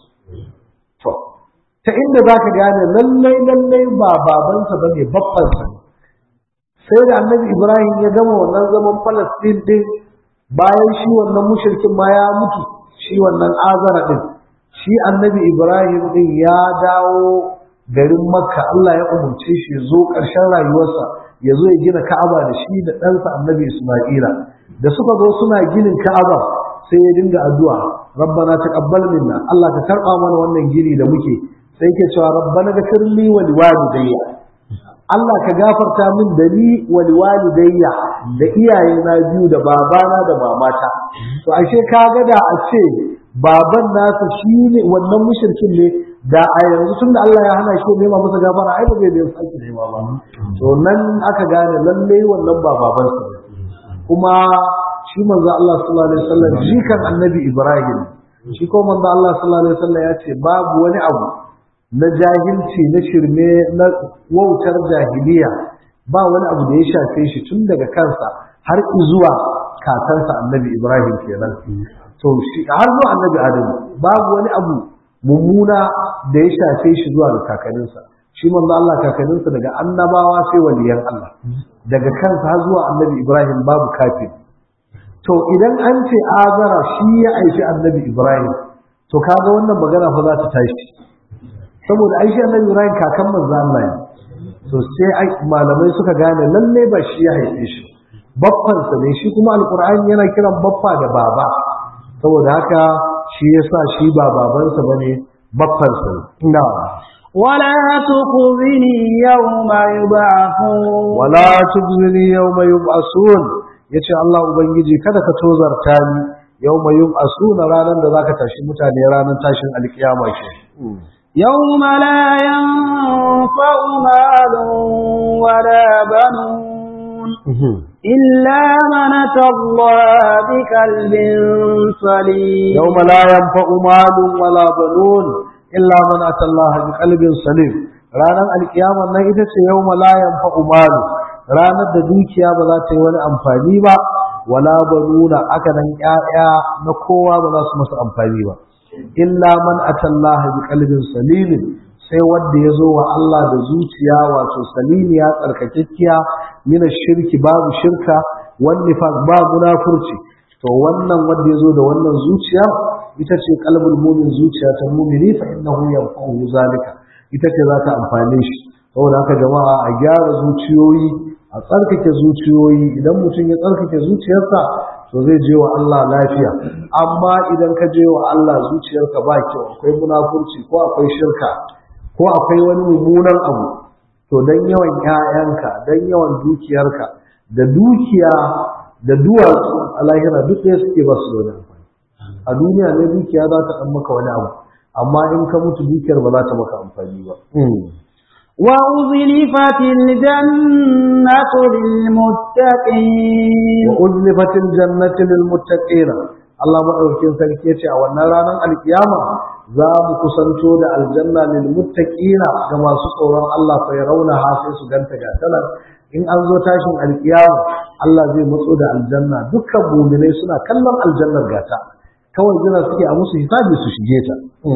to ta inda zaka gane lallai lallai ba babansa bane babbansa ne sai da annabi ibrahim ya gama wannan zaman falastin din bayan shi wannan mushrikin ma ya mutu shi wannan azara din shi annabi ibrahim din ya dawo garin makka allah ya umarce shi ya zo ƙarshen rayuwarsa ya zo ya gina ka'aba da shi da ɗansa annabi isma'ila da suka zo suna ginin ka'aba sai ya dinga addu'a rabbana taqabbal minna allah ka karɓa mana wannan gini da muke sai yake cewa rabbana ghfirli wa liwalidayya Allah ka gafarta min da ni wa liwalidayya da iyaye na biyu da babana da mamata to ashe ka ga da a ce baban nasa shine wannan mushrikin ne da a yanzu tunda Allah ya hana shi nema masa gafara ai ba zai da sake nema ba to nan aka gane lalle wannan ba baban sa kuma shi manzo Allah sallallahu alaihi wasallam jikan annabi Ibrahim shi ko manzo Allah sallallahu alaihi wasallam ya ce babu wani abu na jahilci na shirme na wautar jahiliya ba wani abu da ya shafe shi tun daga kansa har zuwa kakansa annabi ibrahim kenan to shi har zuwa annabi adamu babu wani abu mummuna da ya shafe shi zuwa ga kakaninsa shi manzo Allah kakaninsa daga annabawa sai waliyan Allah daga kansa har zuwa annabi ibrahim babu kafin to idan an ce azara shi ya aishi annabi ibrahim to kaga wannan magana fa za ta tashi saboda ai shi annabi Ibrahim kakan manzo Allah ne to sai malamai suka gane lalle ba shi ya haife shi baffan sa ne shi kuma alqur'ani yana kiran baffa da baba saboda haka shi yasa shi ba babansa bane baffan sa ne ina ولا تخذني يوم يبعثون wala tubzini yawma yub'asun yace Allah ubangiji kada ka tozarta ni yawma yub'asun ranar da zaka tashi mutane ranar tashin alkiyama ke يوم لا ينفع مال ولا بنون إلا من أتى الله بقلب سليم يوم لا ينفع مال ولا بنون إلا من أتى الله بقلب سليم ranar alkiyama nan ita ce yau la yanfa'u malu ranar da dukiya ba za ta yi wani amfani ba wala banuna aka nan ƴaƴa na kowa ba za su masa amfani ba illa man atallaha bi qalbin salimin sai wanda ya zo wa Allah da zuciya wato salimiya tsarkakekkiya mina shirki babu shirka wani nifaq ba munafurci to wannan wanda ya zo da wannan zuciya ita ce qalbul mu'min zuciya ta mu'mini fa innahu yanfa'u zalika ita ce za ta amfane shi saboda haka jama'a a gyara zuciyoyi a tsarkake zuciyoyi idan mutum ya tsarkake zuciyarsa to zai je wa Allah lafiya amma idan ka je wa Allah zuciyarka ba kyau akwai munafurci ko akwai shirka ko akwai wani mummunan abu to dan yawan ƴaƴanka dan yawan dukiyarka da dukiya da duwatsu a lahira duk ɗaya suke ba su da wani amfani a duniya ne dukiya za ta ɗan maka wani abu amma in ka mutu dukiyar ba za ta maka amfani ba وأزلفت الجنة للمتقين wa uzlifatil jannati lil muttaqin Allah madaukakin sarki yace a wannan ranar alkiyama za mu kusanto da aljanna lil muttaqina ga masu tsoron Allah fa yarawna ha sai su ganta ga talar in an zo tashin alkiyama Allah zai matso da aljanna dukkan mu'minai suna kallon aljannar gata kawai jira suke a musu hisabi su shige ta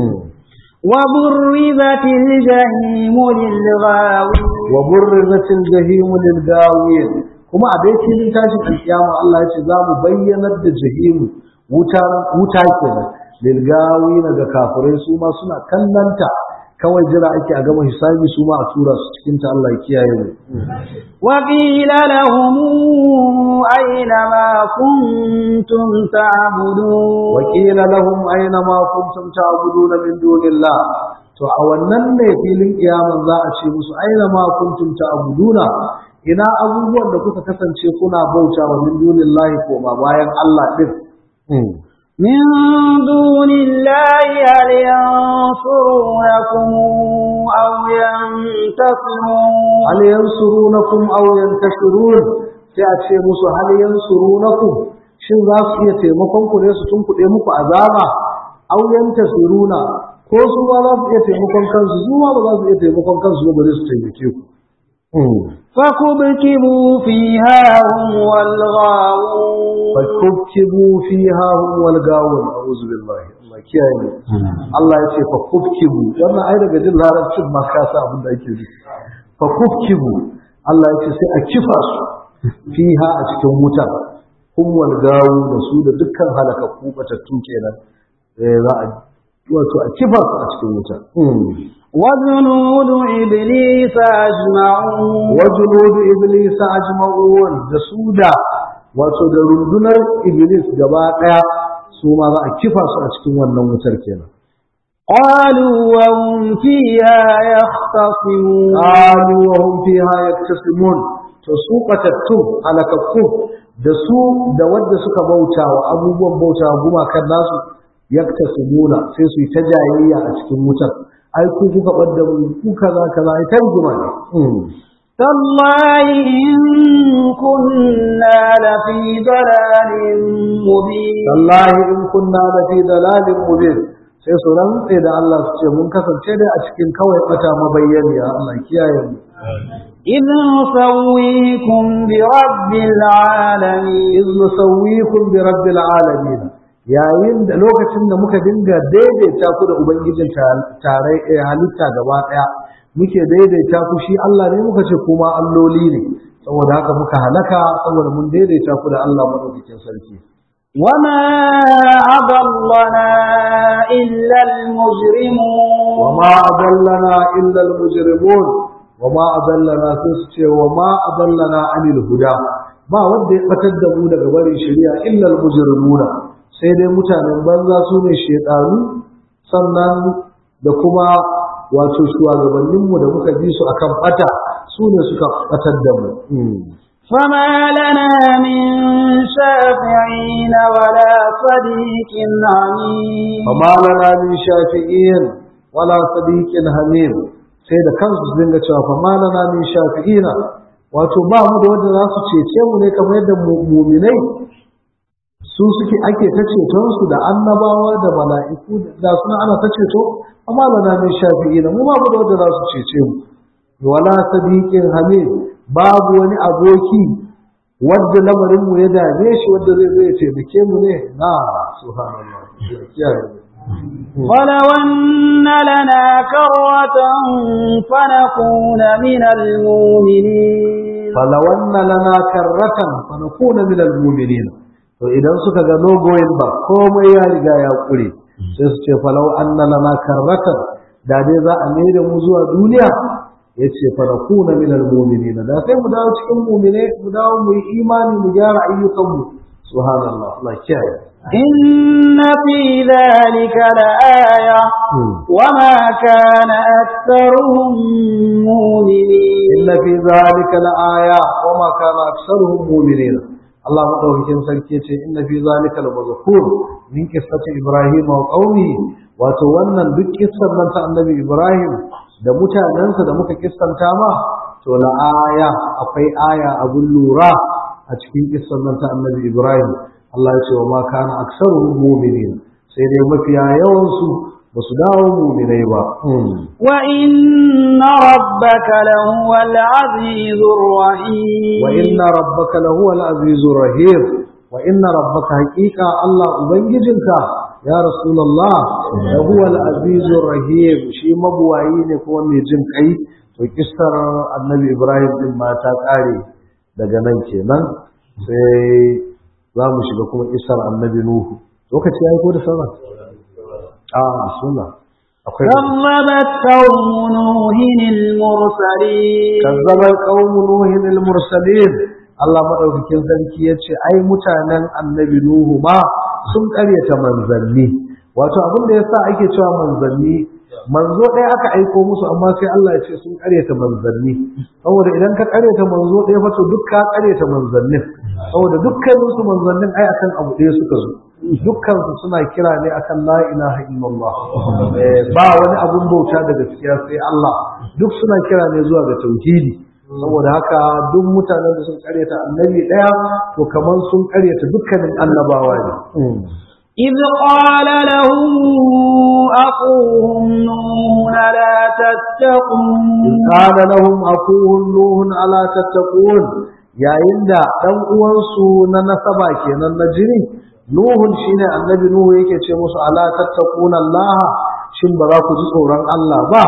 وبرزت الجحيم للغاوين wa burrizatil jahim lil gawin kuma a dai filin tashin alkiyama Allah ya ce za mu bayyanar da jahim wuta wuta kenan lil gawin ga kafirai su ma suna kallanta kawai jira ake a gama hisabi su ma a tura su cikin ta Allah ya kiyaye mu وقيل لهم أين ما كنتم تعبدون وقيل لهم أين ما كنتم تعبدون من دون الله to a wannan ne filin kiyaman za a ce musu aina ma kuntum ta'buduna ina abubuwan da kuka kasance kuna bauta wa min dunillahi ko ma bayan Allah din من دون الله هل ينصرونكم أو ينتصرون hal yansurunakum aw yantashurun sai a ce musu hal yansurunakum shin za su iya taimakon ku ne su tunkuɗe muku azaba aw yantasiruna ko su ma za su iya taimakon kansu su ma ba za su iya taimakon kansu ba bare su taimake ku فكبكبوا فيها هم والغاوون fakubkibu fiha hum wal gawun a'udhu billahi Allah kiyaye mu Allah ya ce fakubkibu wannan ai daga jin larabcin ma ka sa abin da ake nufi fakubkibu Allah ya ce sai a kifa su fiha a cikin wuta hum wal gawun da su da dukkan halakakku batattu kenan eh za a wato a kifa su a cikin wuta وجنود إبليس أجمعون wajunudu iblis ajma'un da su da wato da rundunar iblis gaba daya su ma za a kifa su a cikin wannan wutar kenan قالوا وهم فيها يختصمون qalu wa hum fiha yaktasimun to su qatattu halakakku da su da wanda suka bauta wa abubuwan bauta gumakan nasu yaktasimuna sai su yi ta jayayya a cikin wutar ai ku kuka ɓadda mu ku kaza kaza ai ta rigima ne تالله إن كنا لفي ضلال مبين wallahi in kunna la fi dalalin mubin sai su rantse da Allah su ce mun kasance dai a cikin kawai bata mabayyaniya Allah kiyaye mu إذ نسويكم برب العالمين iz nusawwikum bi rabbil alamin yayin da lokacin da muka dinga daidaita ku da ubangijin tare eh, halitta gaba daya muke daidaita ku shi Allah ne muka ce kuma alloli ne saboda haka muka halaka saboda mun daidaita ku da Allah madaukakin sarki وما أضلنا إلا المجرمون وما أضلنا إلا المجرمون وما أضلنا سنسكي وما أضلنا عن الهدى ما ودي قتد mu daga barin shari'a illa al-mujrimuna sai dai mutanen banza su ne shedanu sannan da kuma wato shugabanninmu da muka bi su akan bata su ne suka batar da mu فما لنا من شافعين ولا صديق حميم فما لنا من شافعين ولا صديق حميم sai da kansu su dinga cewa fama lana min shafi'ina wato ba mu da wanda za su cece mu ne kamar yadda muminai su suke ake ta ceton su da annabawa da mala'iku da suna ana ta ceto amma lana min shafi'ina mu ba mu da wanda za su cece mu wala sadiqin hamid babu wani aboki wadda lamarin mu ya dame shi wadda zai zai taimake mu ne na subhanallah ولو أن لنا كرة فنكون من المؤمنين فلو أن لنا كرة فنكون من المؤمنين to idan suka ga no going back komai ya riga ya kure sai su ce falau anna lana karratan da dai za a mai da mu zuwa duniya ya ce farakuna minal mu'minina da sai mu dawo cikin mu'mine mu dawo mu yi imani mu gyara ayyukanmu subhanallah Allah kiyaye إن في ذلك لآية وما كان أكثرهم مؤمنين إن في ذلك لآية وما كان أكثرهم مؤمنين الله مدوكين سلكيته إن في ذلك لمذكور من قصة إبراهيم وقومه wato wannan duk kissan nan ta annabi Ibrahim da mutanensa da muka kissanta ma to la aya akwai aya abun lura a cikin kissan nan ta annabi Ibrahim Allah ya ce wa ma kana aksaruhum mu'minin sai dai mafiya yawan su ba su dawo mu'minai ba wa inna rabbaka lahuwal azizur rahim wa inna rabbaka lahuwal azizur rahim wa inna rabbaka haqiqa Allah ubangijinka ya rasulullah lahuwal azizur rahim shi mabuwayi ne kuma mai jin kai to kissar annabi Ibrahim din ma ta kare daga nan kenan sai za mu shiga kuma isar annabi Nuhu lokaci ya yi ko da sauran a bismillah akwai كذبت قوم نوح المرسلين kazzabar qaumu nuhin al-mursalin Allah madaukakin sarki yace ai mutanen annabi Nuhu ma sun karyata manzanni wato abin da yasa ake cewa manzanni manzo ɗaya aka aiko musu amma sai Allah ya ce sun karyata manzanni saboda idan ka karyata manzo ɗaya fa to duk ka karyata manzannin saboda dukkanin su manzannin ai akan abu ɗaya suka zo dukkan su suna kira ne akan la ilaha illallah ba wani abun bauta da gaskiya sai Allah duk suna kira ne zuwa ga tauhidi saboda haka duk mutanen da sun karyata annabi ɗaya to kamar sun karyata dukkanin annabawa ne إذ قال لهم أخوهم نوح لا تتقون قال لهم أخوهم نوح ألا تتقون yayin da ɗan uwansu na nasaba kenan na jini Nuhun shine annabi Nuhu yake ce musu ala tattaquna Allah shin ba za ku ji tsoron Allah ba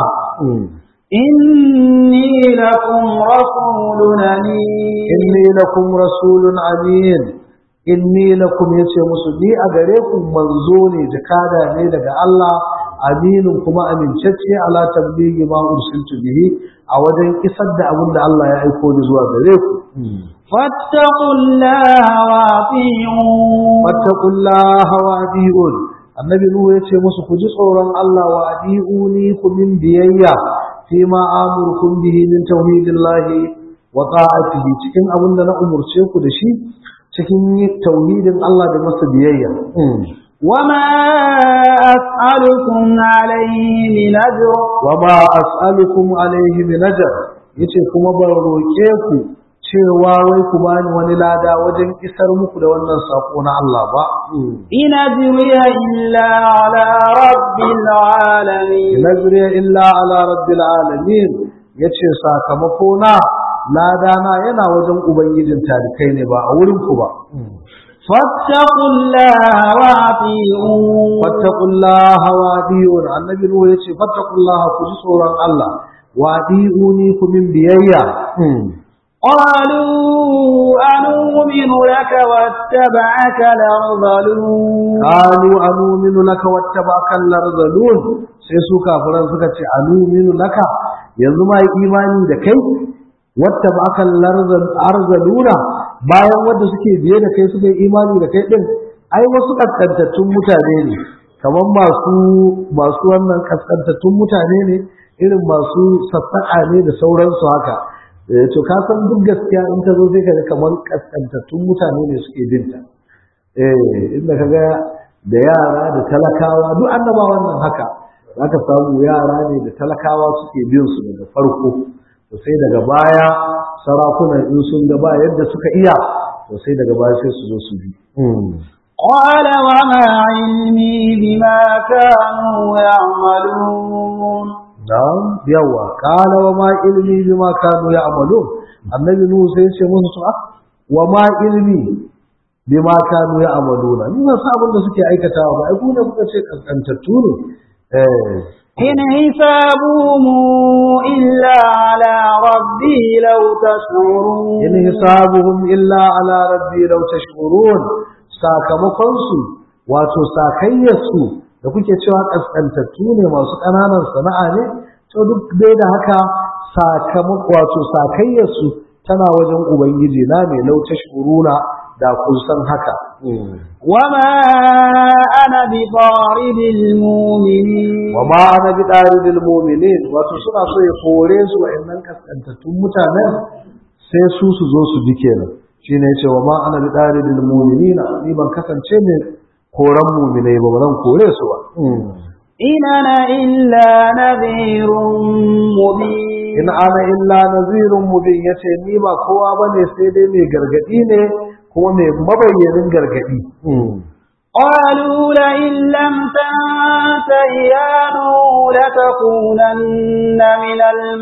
inni lakum rasulun amin inni lakum rasulun amin inni lakum yace musu ni a gare ku manzo ne jakada ne daga Allah aminin kuma amincacce ala tablighi ma ursiltu bihi a wajen isar da abin da Allah ya aiko ni zuwa gare ku fattaqullaha wa ati'un fattaqullaha wa ati'un annabi nuhu yace musu ku ji tsoron Allah wa ati'uni ku min biyayya fi ma amurkum bihi min tauhidillahi wa ta'atihi cikin abin da na umurce ku da shi cikin tauhidin Allah da masa biyayya وما أسألكم عليه من أجر وما أسألكم عليه من أجر yace kuma ban roƙe ku cewa wai ku bani wani lada wajen isar muku da wannan sako na Allah ba in ajriya illa ala rabbil alamin in ajriya illa ala rabbil alamin yace sakamako na lada na yana wajen ubangijin talikai ne ba a wurin ku ba فاتقوا الله وأطيعون فاتقوا الله وأطيعون النبي نوح يقول فاتقوا الله كجسورا الله وأطيعوني كمن بيايا قالوا أنؤمن لك واتبعك الأرذلون قالوا أنؤمن لك واتبعك الأرذلون sai su kafiran suka ce anuminu laka yanzu ma yi imani da kai wata ba aka arzaluna bayan wanda suke biye da kai suka yi imani da kai din ai wasu kaskantattun mutane ne kamar masu masu wannan kaskantattun mutane ne irin masu sassaƙa ne da sauransu haka to ka san duk gaskiya in ta zo sai ka ga kamar kaskantattun mutane ne suke binta eh inda ka ga da yara da talakawa duk annaba wannan haka zaka samu yara ne da talakawa suke bin su daga farko to sai daga baya sarakunan in sun ga ba yadda suka iya to sai daga baya sai su zo su bi قال وما علمي بما كانوا يعملون na'am yawa qala wa ma ilmi bima kanu ya'malun annabi nuhu sai ya ce musu su wa ma ilmi bima kanu ya'maluna ni ba sa abin da suke aikatawa ba ai ku ne kuka ce kaskantattu ne eh إن حسابهم إلا على ربي لو تشعرون in hisabuhum illa ala rabbi law tashkurun sakamakon su wato sakayyar su da kuke cewa kaskantattu ne masu ƙananan sana'a ne to duk dai da haka sakamako wato sakayyar su tana wajen ubangiji na mai law tashkuruna da kun san haka وما أنا بطارد المؤمنين wa ma ana bi ɗalibin muminin wato suna so ya kore su wa'annan kaskantattun mutanen sai su su zo su ji kenan shine yace wa ma ana bi ɗalibin muminina ni ban kasance ne koran muminai ba ba zan kore su ba إن أنا إلا نذير مبين in ana illa nazirun mubin yace ni ba kowa bane sai dai mai gargadi ne kuma mai mabayyanin gargadi قالوا لئن لم تنته يا نوح لتكونن من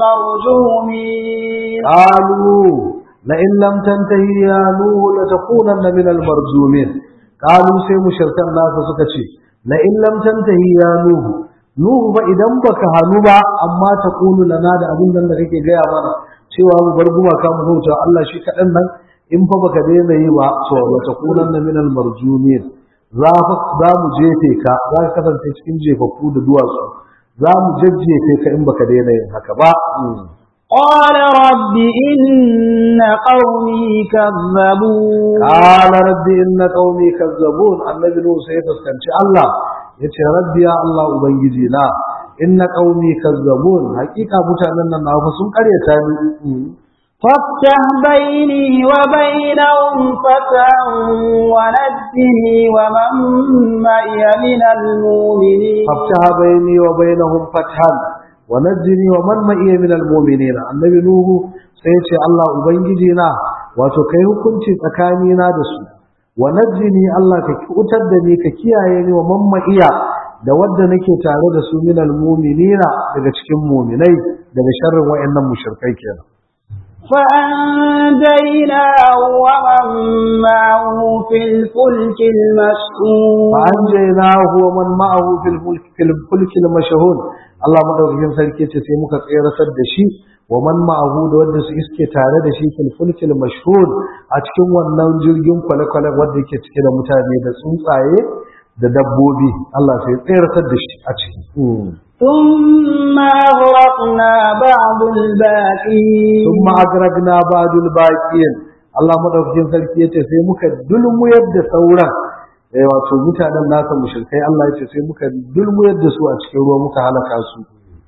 المرجومين قالوا لئن لم تنتهي يا نوح لتكونن من المرجومين قالوا sai mushrikan nasa suka ce la'in lam tantahi ya nuhu nuhu ba idan baka hanu ba amma ta kulu lana da abin nan da kake gaya mana cewa mu bar gumaka mu bauta Allah shi kaɗan nan in fa baka daina yi ba to la takunanna min al marjumin za za mu jefe ka za ka kasance cikin jefaffu da duwatsu za mu jajjefe ka in baka daina yin haka ba قال رب إن قومي كذبون قال ربي إن قومي كذبون النبي نوح سيفسكنش الله yace rabbi ya Allah ubangiji na inna qaumi kazzabun hakika mutanen nan nawa sun karyata ni فافتح بيني وبينهم فتحا ونجني ومن معي من المؤمنين faftaha baini wa bainahum fathan wa najjini wa man ma'iya min almu'minina annabi nuhu sai yace Allah ubangiji na wato kai hukunci tsakani na da su wa najjini Allah ka kutar da ni ka kiyaye ni wa man ma'iya da wadda nake tare da su min almu'minina daga cikin mu'minai daga sharrin wayannan mushrikai kenan فأنجيناه ومن معه في الفلك المشحون فأنجيناه ومن معه في الفلك في الفلك المشهود Allah madaukakin sarki ce sai muka tseratar da shi wa man ma'ahu da wanda su iske tare da shi fil fulkil mashhur a cikin wannan jirgin kwale-kwale wanda yake cike da mutane da tsuntsaye da dabbobi Allah sai tseratar da shi a ciki ثم أغرقنا بعض الباقين ثم أغرقنا بعد الباقين Allah madaukakin sarki yace sai muka dulmuyar da sauran eh wato mutanen nasa mushrikai Allah yace sai muka dulmuyar da su a cikin ruwa muka halaka su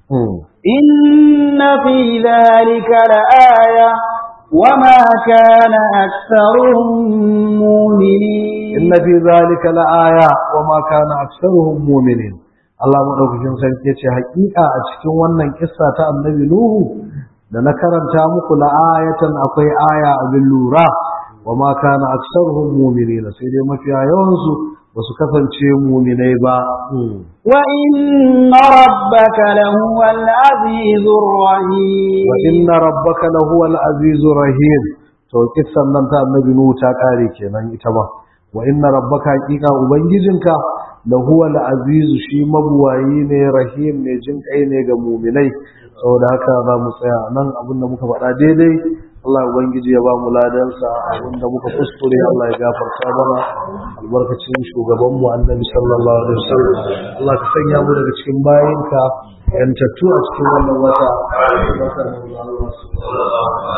إن في ذلك لآية وما كان أكثرهم مؤمنين inna fi zalika la'aya wa ma kana aktsaruhum mu'minin Allah madaukakin sarki yace hakika a cikin wannan kissa ta annabi Nuhu da na karanta muku la'ayatan akwai aya abin lura wa ma kana aktsaruhum mu'minin sai dai mafiya yawan su basu kasance mu'minai ba وإن ربك لهو العزيز الرحيم wa inna rabbaka lahuwal azizur rahim to kissan nan ta annabi Nuhu ta kare kenan ita ba wa inna rabbaka haqiqa ubangijinka lahuwal azizu shi mabuwayi ne rahim ne jin kai ne ga mu'minai saboda haka za mu tsaya nan abinda muka faɗa daidai Allah ubangiji ya ba mu ladansa abinda muka kuskure Allah ya gafarta mana albarkacin shugaban mu annabi sallallahu alaihi wasallam Allah ka sanya mu daga cikin bayinka yantattu a cikin wannan wata wata Allah